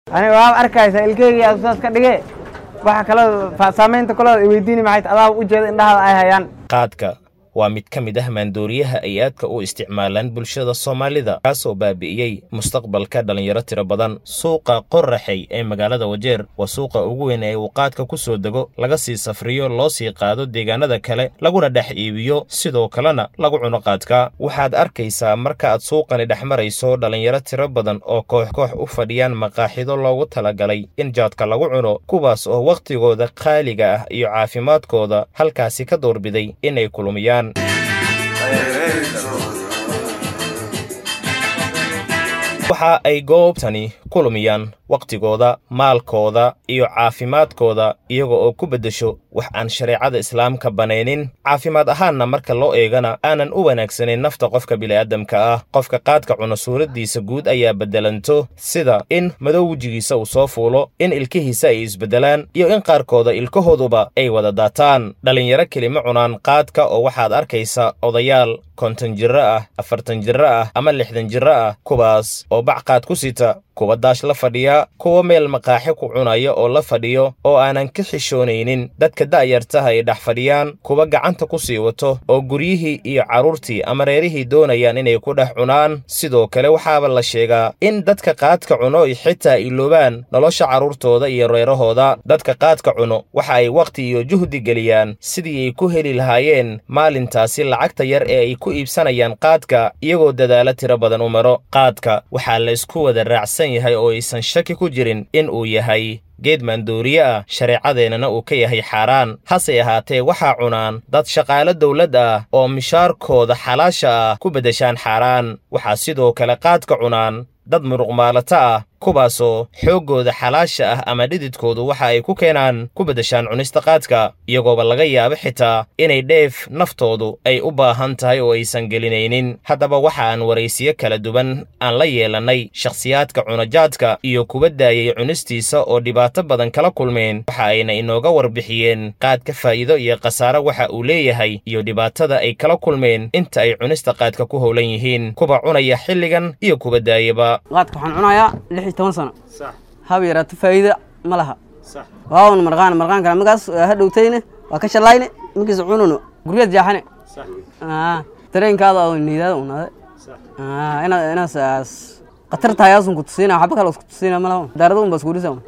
aniga waaba arkaysa ilkeyga saas ka dhige waxa kaloo saamaynta kaloo weydiini maxay adaa ujeeda indhahada ay hayaan qaadka waa mid ka mid ah maandooriyaha ay aadka u isticmaalaan bulshada soomaalida kaasoo baabi'iyey mustaqbalka dhallinyaro tiro badan suuqa qoraxey ee magaalada wajeer waa suuqa ugu weyn ee uu qaadka ku soo dego laga sii safriyo loo sii qaado deegaanada kale laguna dhex iibiyo sidoo kalena lagu cuno qaadka waxaad arkaysaa marka aad suuqani dhex marayso dhallinyaro tiro badan oo koox koox u fadhiyaan maqaaxido loogu talagalay in jaadka lagu cuno kuwaas oo wakhtigooda qaaliga ah iyo caafimaadkooda halkaasi ka doorbiday inay kulumiyaan waxa ay goobtani ku lumiyaan wakhtigooda maalkooda iyo caafimaadkooda iyaga oo ku beddesho wax aan shareecada islaamka banaynin caafimaad ahaanna marka loo eegana aanan u wanaagsanayn nafta qofka bini'aadamka ah qofka qaadka cuno suuraddiisa guud ayaa beddelanto sida in madow wejigiisa uu soo fuulo in ilkihiisa ay isbeddelaan iyo in qaarkooda ilkahooduba ay wada daataan dhallinyaro kelima cunaan qaadka oo waxaad arkaysa odayaal konton jirro ah afartan jirro ah ama lixdan jirro ah kuwaas oo bac qaad ku sita kuwa daash la fadhiya kuwa meel maqaaxi ku cunaya oo la fadhiyo oo aanan ka xishoonaynin dadka da'yartaha ay dhex fadhiyaan kuwa gacanta ku sii wato oo guryihii iyo carruurtii ama reerihii doonayaan inay ku dhex cunaan sidoo kale waxaaba la sheegaa in dadka qaadka cuno ay xitaa iloobaan nolosha carruurtooda iyo reerahooda dadka qaadka cuno waxa ay wakhti iyo juhdi geliyaan sidii ay ku heli lahaayeen maalintaasi lacagta yar ee ay ku iibsanayaan qaadka iyagoo dadaalo tiro badan u maro qaadka waxaa la isku wada raacsan yahay oo aysan shaki ku jirin in uu yahay geed maandooriye ah shareecadeennana uu ka yahay xaaraan hase ahaatee waxaa cunaan dad shaqaalo dawlad ah oo mishaarkooda xalaasha ah ku beddeshaan xaaraan waxaa sidoo kale qaadka cunaan dad muruqmaalato ah kuwaasoo xooggooda xalaasha ah ama dhididkoodu waxa ay ku keenaan ku beddeshaan cunista qaadka iyagooba laga yaabo xitaa inay dheef naftoodu ay u baahan tahay oo aysan gelinaynin haddaba waxa aan waraysiyo kala duwan aan la yeelannay shakhsiyaadka cunajaadka iyo kuwa daayay cunistiisa oo dhibaato badan kala kulmeen waxa ayna inooga warbixiyeen qaadka faa'iido iyo khasaare waxa uu leeyahay iyo dhibaatada ay kala kulmeen inta ay cunista qaadka ku howlan yihiin kuwa cunaya xilligan iyo kuwa daayaba qaadka waxaan cunayaa lix iyo toban sano haba yaraato faa'iida ma laha waawan marqaan marqaankana markaas ha dhowtayne waa ka shalayne markiisa cununo guryaad jaaxane dareenkaada oo niidaada unaade inaad inaas khatar tahay aasun ku tusiina waxba kale isku tusiina ma laha daarada un baa isku dhisa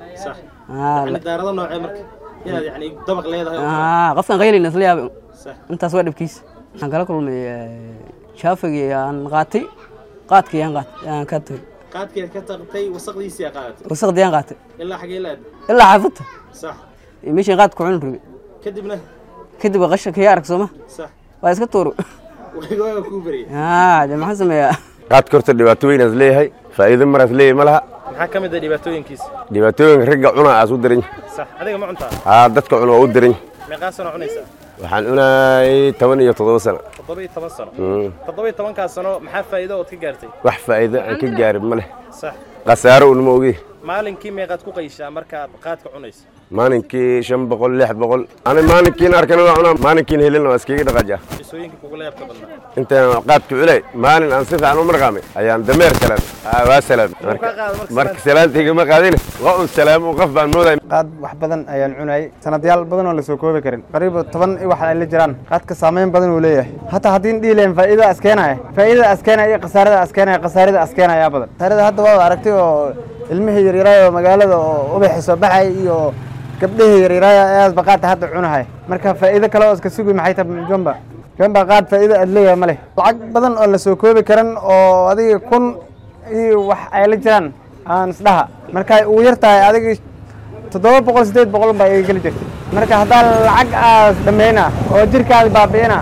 qofkan qaylayna isla yaabay intaas waa dhibkiisa waxaan kala kulmay shaafigii aan qaatay qaadkii aan aan ka tagay qaadkeed ka taqtay wasaqdiisii qaadatay wasaqdii aan qaatay ilaa xagee laad ilaa xaafadta sax meeshaan qaadka ku cuni rabi kadibna kadib qasha kaya arag sooma sax waa iska tuuro waa kuu bariyay haa de maxaan sameeyaa qaadka horta dhibaato weynaas leeyahay faa'iido maraas leeyahay ma laha maxaa ka mid ah dhibaatooyinkiisa dhibaatooyinka ragga cunaa aas u daran sax adiga ma cuntaa haa dadka cuna waa u daran meeqaa sano cunaysaa waxaan cunayay toban iyo toddoba sano toddoba iyo toban sano toddoba iyo tobankaas sano maxaa faa'iido ood ka gaartay wax faa'iido aan ka gaarin ma leh sax khasaaro unma ogi maalinkii meeqaad ku qayshaa markaad qaadka cunayso maalinkii shan boqol lix boqol ani maalinkiin arkana waa cunaa maalinkiin helina waa iskaga dhaqaajaa isooyinka kugula yaabka badnaa intaan qaadka culay maalin aan si fiican u marqaamay ayaan dameer salaam waa salaam marka salaantayga ma qaadin waa un salaam qof baan moodaya qaad wax badan ayaan cunayay sanadyaal badan oo lasoo koobi karin qariiba toban i wax ay la jiraan qaadka saameyn badan uu leeyahay hataa haddii dhihi lahayn faa'iidada askeenaya faa'iidada askeenaya iyo khasaarada askeenaya khasaarada askeenaya ayaa badan khasaarada hadda waa aragtay oo ilmihii yaryaraay oo magaalada oo ubaxi soo baxay iyo gabdhihii yaryaraay ayaasba qaadka hadda cunahay marka faa'iido kale oo iska sugi maxay tahay jomba jomba qaad faa'iido aad leeyahay ma leh lacag badan oo lasoo koobi karan oo adiga kun iyo wax ay la jiraan aan isdhaha marka uu yar tahay adiga toddoba boqol siddeed boqol baa iga geli jirtay marka haddaa lacag aas dhammayna oo jirkaada baabi'ina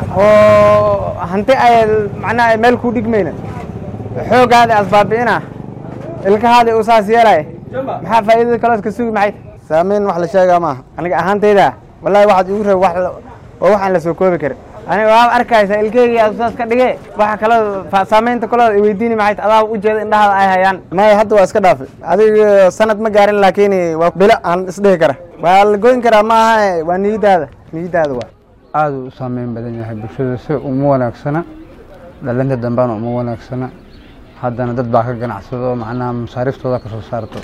oo hanti ay macnaha meel ku dhigmayna xooggaada aas baabi'ina ilkahaada uu saas yeelay maxaa faa'iidada kaloo iska sugi maxay saamayn wax la sheegaa maaha aniga ahaantayda wallahi waxaad igu reeb wax oo waxaan la soo koobi karin aniga waaba arkaysa ilkeyga saas ka dhige waxa kaloo saamaynta kaloo weydiini maxay adaa ujeeda indhahada ay hayaan maya hadda waa iska dhaafay adiga sanad ma gaarin laakiin waa bilo aan isdhihi kara waa la goyn karaa maaha waa niyadaada niyadaada waa aada u saameyn badan yahay bulshada si uma wanaagsana dhalinta dambana uma wanaagsana haddana dad baa ka ganacsado macnaha masaariiftooda ka soo saarto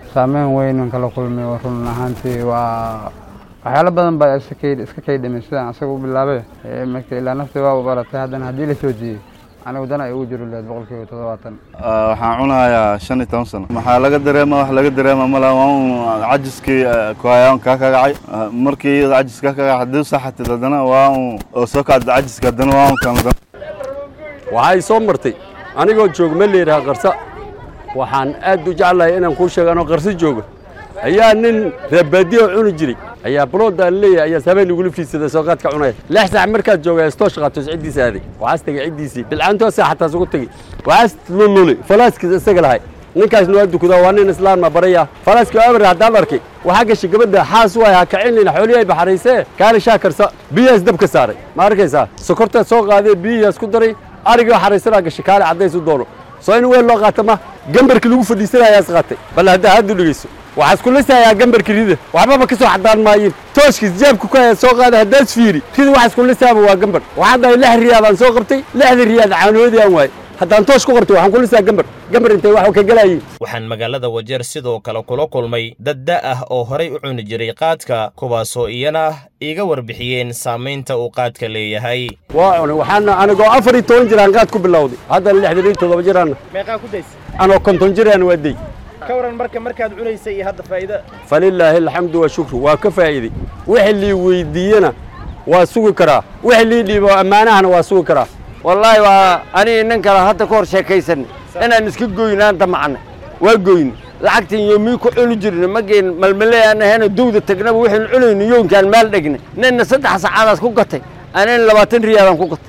saameyn weyn kala kulmay oo run ahaantii waa waxyaalo badan baa iska kay iska kay dhimay sidaan asaga u bilaabay marka ilaa nafti waa u baratay haddana haddii la soo jiiyey anigu dan ay ugu jiro leed boqolkiiba toddobaatan waxaan cunayaa shan iyo toban sano maxaa laga dareema wax laga dareema mala waa un cajiskii kuhayaan kaa kagacay markii cajis kaa kagacay haddii saxatid haddana waa un oo soo kacda cajiska haddana waa un kamida waxay soo martay anigoo joog ma leedaha qarsa waxaan aad u jeclahay inaan kuu sheego anoo qarso jooga ayaa nin reebaadiyo cuni jiray ayaa buloodaan leeyahay ayaa habeen igula fiidsada soo qaadka cunaya lix saac markaad jooga istoosh qaatos ciddiisa aaday waxaas tegay ciddiisii bilcaantoosa xataa isugu tegey waxaas lululi falaaskiis isaga lahay ninkaasna waa dukudaa waa nin islaama baraya falaaskii abar haddaan arkay waxaa gashay gabadha xaas waay ha kacinlina xoolihii ay baxaraysee kaali shaa karsa biyahaas dabka saaray ma arkaysaa sokortaad soo qaadee biyihiias ku daray arigii xaraysanaa gashay kaali caddays u doono soo in weel loo qaata ma gambarkii lagu fadhiisanayaas qaatay bal haddaa haddu dhegeyso waxaa isku lisayaa gambarka rida waxbaba ka soo xadaan maayin tooshkiis jaabka ku haya soo qaada haddaas fiiri rida waxa isku lisaaba waa gambar waxaan dhahay lix riyaadaan soo qabtay lixda riyaad caanoodii aan waayey haddaan toosh ku qortay waxaan ku lisaa gambar gambar intay wax ka galayiin waxaan magaalada wajeer sidoo kale kula kulmay dad da' ah oo horay u cuni jiray qaadka kuwaasoo iyana iiga warbixiyeen saamaynta uu qaadka leeyahay waa cunay waxaana anigoo afar iyo toban jiraan qaad ku bilowday haddana lixdan iyo toddoba jiraanna meeqaa ku daysa anoo konton jiraan waa dey ka waran marka markaad cunaysay iyo hadda faa'iida falilaahi alxamdu washukru waa ka faa'iiday wixii lii weydiiyena waa sugi karaa wixii lii dhiibo ammaanahana waa sugi karaa wallaahi waa aniga nin kale hadda ka hor sheekaysanay inaan iska goynaan damacnay waa goyne lacagtan yoomii ku cuni jirna mageen malmale aan ahayna dowda tagnaba waxaynu cunayno yoonkaan maal dhegnay ninna saddex saacaadaas ku gatay anina labaatan riyaadaan ku gatay